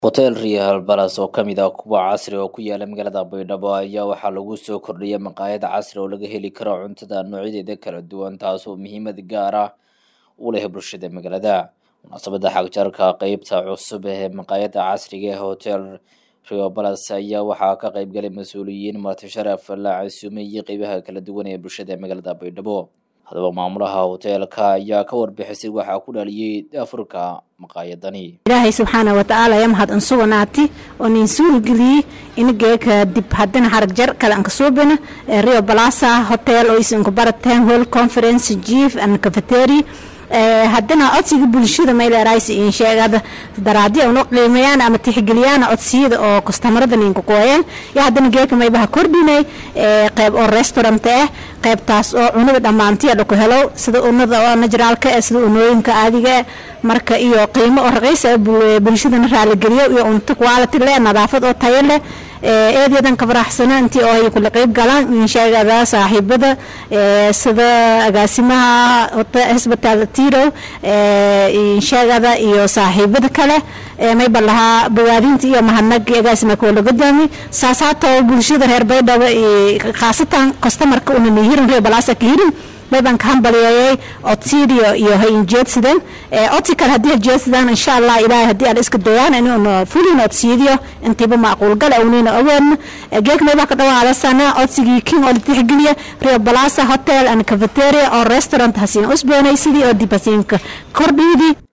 hotel real balas oo ka mid ah kuwa casri oo ku yaala magaalada baydhabo ayaa waxaa lagu soo kordhiyay maqaayad casri oo laga heli karo cuntada noocyadeeda kala duwan taasoo muhiimad gaar ah u leh bulshada magaalada munaasabada xagjarka qeybta cusub ee maqaayada casriga ee hotel rio balas ayaa waxaa ka qeybgalay mas-uuliyiin martisharaf la casuumay iyo qeybaha kala duwan ee bulshada magaalada baydhabo haddaba maamulaha hoteelka ayaa ka warbixisay waxaa ku dhaliyey afurka maqaayadani ilaahay subxaana watacaala ayaa mahad an suganaati oo nin suurageliyey inageeka dib haddana harag jar kale an kasuubina rio balasa hotel oo isinka barateen hall conference chief and cafetery haddana codsiga bulshada mayleeraysi in sheegada daraadi una qiimeeyaan ama tixgeliyaan codsiyada oo kastamarada ninka kooyeen iyo haddana geeka maybaha kordhinay qeyb oo restaurant ah qeybtaas oo cunada dhammaantiya dhaku helo sida unada oo najraalka eh sida unooyinka caadiga eh marka iyo qiimo oo raqiis ah bulshadana raaligeliyo iyo cunto quality leh nadaafad oo tayo leh eedeedan ka faraxsana intii oo ay kula qeyb galaan insheegada saaxiibada sida agaasimaha hosbital tiro insheegada iyo saaxiibada kale mayba lahaa bawaadinta iyo mahadnag agaasima koola godaami saas haatoo bulshada reer baydhabo khaasatan customarka una nihirin reer balaasa ka hirin mayban ka hambaliyeeyay codsiidiyo iyo hay injeedsadeen codsi kale haddii hajeedsadaan insha allah ilaahay haddii aan iska dayaan inuuna fulin codsiidiyo intiiba macquul gal awnina awoodna geek maybaa ka dhawaadasana codsigii king oo la tixgeliya rio balasa hotel and cafeteria oo restaurant hasiin usboonay sidii oo dib hasiinka kordhiidii